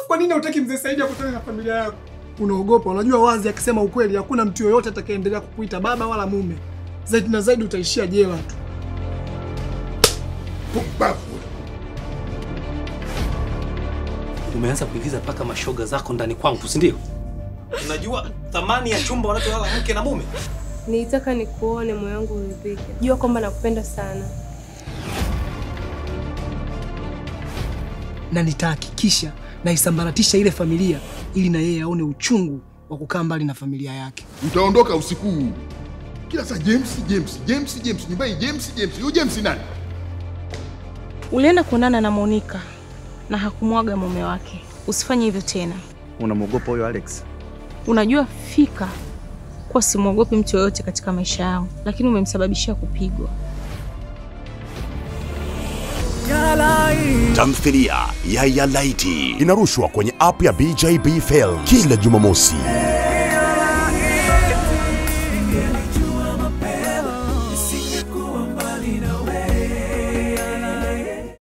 kwa nini hutaki mzee Saidi akutane na familia yako? Unaogopa, unajua wazi akisema ukweli hakuna mtu yoyote atakayeendelea kukuita baba wala mume. Zaidi na zaidi utaishia jela tu. Pumbavu. Umeanza kuingiza mpaka mashoga zako ndani kwangu, si ndio? Unajua thamani ya chumba wanacholala mke na mume? Nilitaka nikuone moyo wangu uridhike. Jua kwamba nakupenda sana. Na nitahakikisha naisambaratisha ile familia ili na yeye aone uchungu wa kukaa mbali na familia yake. Utaondoka usiku huu. Kila saa James, James, James, James, nyumbani James, James. Huyu James ni nani? Ulienda kuonana na Monica na hakumwaga mume wake. Usifanye hivyo tena. Unamwogopa huyo Alex? Unajua fika kuwa simwogopi mtu yoyote katika maisha yangu, lakini umemsababishia kupigwa. Tamthilia ya Yalaiti inarushwa kwenye app ya BJB Film kila Jumamosi.